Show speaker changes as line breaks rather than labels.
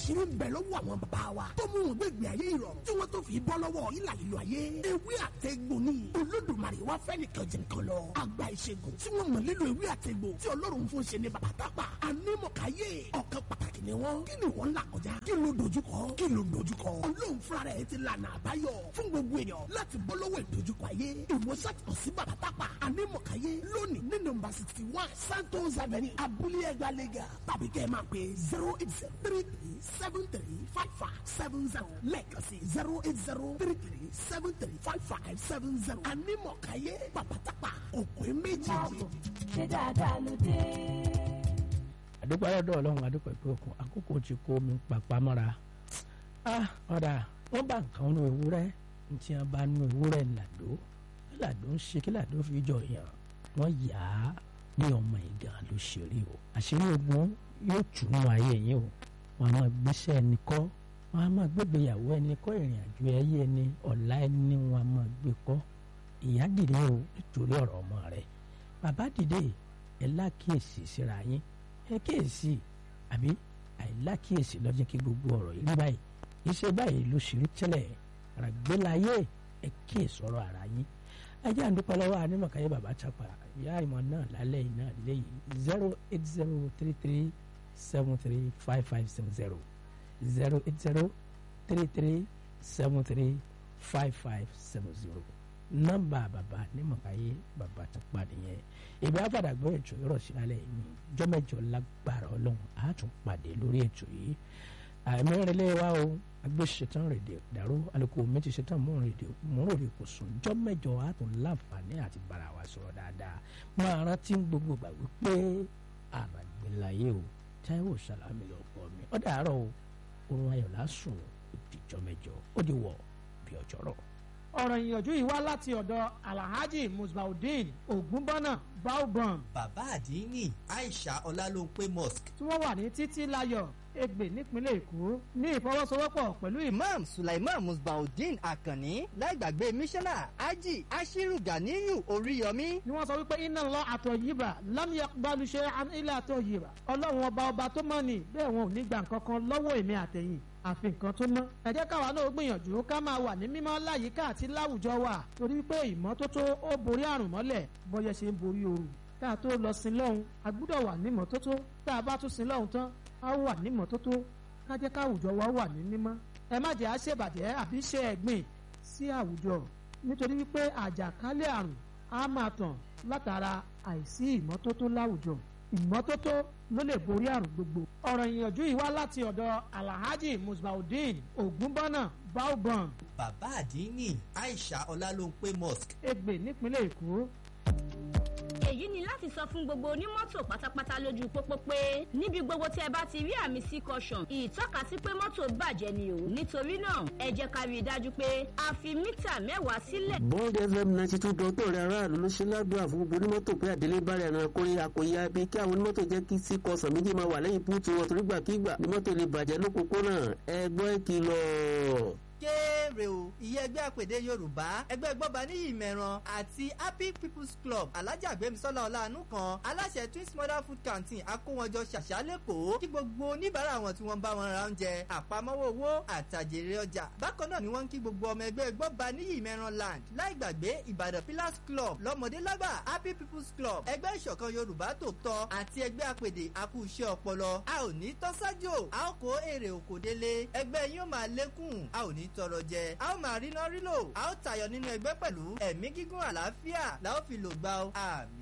àṣírí ń bẹ lọ́wọ́ àwọn bàbá wa tó mú wọn gbẹ̀gbẹ̀ ayé ìrọ̀rùn tí wọ́n tó fi bọ́ lọ́wọ́ ìlà ìlú ayé ewé àtẹ̀gbò ni olódùmarè wá fẹ́ nìkan jẹ nǹkan lọ àgbà ìṣègùn tí wọ́n mọ̀ nílò ewé àtẹ̀gbò tí ọlọ́run fún ṣe ní bàbá tápà anímọ̀káyé ọ̀kan pàtàkì ni wọ́n kí ni wọ́n ń là kọjá kí ló dojúkọ kí ló dojúkọ ọlọ́run fúnra rẹ̀ ti lànà àbáyọ fún gbogbo èèyàn láti bọ́ lọ́wọ́ ìdojúkọ ayé ìwòsàn sí bàbá tápà anímọ̀káyé lónìí ní nọ́mbà sixty one santos avenue abúlé ẹgbàá lẹ́gà tàbí kẹ́ ẹ máa pè zero eight zero three three seven three five five seven zero lẹ́ẹ̀kan sí zero eight zero three three seven three five five seven zero anímọ̀káyé bàbá tápà òkú méjì.
ṣé dáadáa ló dé.
àdúpẹ́ lọ́dọ̀ ọlọ́run àdúpẹ́ pé òkun àkókò ti kó mi pàpà mọ́ra ọ̀dà wọ́n bá nǹkan nù ewúrẹ́ ntí wọ́n bá nù ewúrẹ́ làdó kí làdó ń ṣe kí làdó fi jọ yàn wọ́n yà á bí ọmọ ìgàn ló ṣe rí o àṣírí ogun yóò túnú ayé yín o wọn a máa gbéṣẹ́ ẹni kọ́ wọn a máa gbégbéyàwó ẹni kọ́ ìrìn àjò ẹyẹ ẹni ọ̀la ẹni wọn a máa gbé kọ́ ìyá dìde o nítorí ọ̀rọ̀ ọmọ rẹ̀ bàbá dìde ẹ lákìyèsí síra yín ẹ kíyèsí àbí àìlákìyèsí ló jẹ́ kí gbogbo ọ̀rọ̀ yìí rí báyìí iṣẹ́ báyìí ló ṣe rí tẹ́lẹ̀ àràgbélayé ẹ kíyèsí ọ̀rọ̀ ara yín ajá ń dúpẹ́ lọ́wọ́ anímọ̀káyé bàbá chapa ìyá ìmọ̀ náà lálẹ́ yìí náà lẹ́yìn zero eight zero three three seven three five five seven zero zero eight zero three three seven three five five seven zero nọ́mbà bàbá anímọ̀káyé bàbá chapa nìyẹn ìgbà àfàdà gbọ́ ètò ìrọ̀ sí alẹ́ yìí jọ́mẹ́jọ lágbára ọlọ́run á tún pàdé lórí ètò yìí àìmọ́rẹ́lẹ́ wa o agbésẹ̀tàn rèdè dàrú alùpùpù méjì ṣetán mú rèdè mú rèdè kò sùn jọ́mẹ́jọ á tún láǹfààní àti bára wa sọ̀rọ̀ dáadáa máa rántí gbogbo gbà wípé àràgbélayé o táíwò sàlámì lọ́pọ̀ mi ó dàárọ̀ o oorun ayọ̀ lásùn ìdíjọ́ mẹ́jọ ó di wọ̀ bí ọjọ́ rọ̀
ọ̀rọ̀ ìyànjú yìí wá láti ọ̀dọ̀ alhaji musbaudeen ogunbọ́nà baobam
bàbá àdínní aisha ọlálóńpé mosque
tí wọ́n wà ní títí láyọ̀ Ègbè nípínlẹ̀ Èkó ní ìfọwọ́sowọ́pọ̀ pẹ̀lú ìmọ̀
imam sulaiman musbaudeen akanni láìgbàgbé mísánná ají ashiru ganiyu oríyọmí
ni wọ́n sọ wípé iná lọ àtọ̀ yìíbà lámìyà gbalùṣe ilé àtọ̀ yìíbà ọlọ́run ọba ọba tó mọ̀ ní bẹ́ẹ̀ wọn ò ní gbà nǹkan kan lọ́wọ́ èmi àtẹ̀yìn àfi nǹkan tó mọ́. ẹ jẹ́ káwa náà gbìyànjú ká máa wà ní mímọ́ láyìíká àti láwùjọ wa torí pé ìmọ́tótó ó borí àrùn mọ́lẹ̀ bọ́yẹ ṣe ń borí ooru. ká tó lọ sin lọ́hùn a gbúdọ̀ wà ní mọ́tótó tá a bá tún sin lọ́hùn tán a wà ní mọ́tótó ká jẹ́ káwùjọ wa wà ní mímọ́. ẹ má jẹ́ àṣebàjẹ́ àbí ṣe ẹ̀gbìn sí àwùjọ nítorí wípé àjàkálẹ̀ àrùn á máa tàn látara àìsí ìmọ́tótó láwùjọ ìmọ́tótó ló lè borí àrùn gbogbo. ọ̀rọ̀ ìyànjú yìí wá láti ọ̀dọ̀ alhaji musbaudeen ogunbọ́nà baobam
bàbá àdínní aisha ọlálóńpé mosque
Ègbè nípínlẹ̀ Èkó.
èyí ni láti sọ fún gbogbo onímọ́tò pátápátá lójú pópó pé níbi gbogbo tí ẹ bá ti rí àmì sí caution ìtọ́kasí pé mọ́tò bàjẹ́ ni o nítorí náà ẹ jẹ́ ká rí i dájú pé a fi mítà mẹ́wàá sílẹ̀.
bond fm ninety two dot ọ̀rẹ́ aráàlú ló ṣe ládùúgbà fún gbogbo onímọ́tò pé àdélé bá rẹ̀ ẹran kórè àkòyà bí kí àwọn onímọ́tò jẹ́ kí sí kọsàn méjì máa wà lẹ́yìn búùtù wọn torí gbàkigbà ni mọ́tò lè bàjẹ́ lópòpónà ẹgbọ́n ìkìlọ̀
kéré o ìyẹn ẹgbẹ́ àpèdè yorùbá ẹgbẹ́ gbọ́ba ní ìmẹ̀ràn àti happy people's club alájà gbẹ̀mísọ́lá ọ̀làánú kan aláṣẹ twins mother food canteen akówọjọ ṣàṣà lẹ́kọ̀ọ́ kí gbogbo oníbàárà wọn tí wọ́n bá wọn ra oúnjẹ àpamọ́wọ́ owó àtàjèrè ọjà bákan náà ni wọ́n ń kí gbogbo ọmọ ẹgbẹ́ gbọ́ba ní ìmẹ̀ràn land láì gbàgbé ìbàdàn pillars club lọ́mọdé lágbà happy people's club ẹgbẹ́ ìṣọ̀kan yorùbá tòótọ́ àti ẹgbẹ́ àpèdè akú iṣẹ́ ọpọlọ a ò ní tọ́sájò a ó kó èrè òkò délé ẹgbẹ́ yín ó máa lékún a ò ní tọrọ jẹ a ó máa rí náà rí lò a ó tayọ nínú ẹgbẹ́ pẹ̀lú ẹ̀mí gígùn àlàáfíà la ó fi lò gbà ó àmì.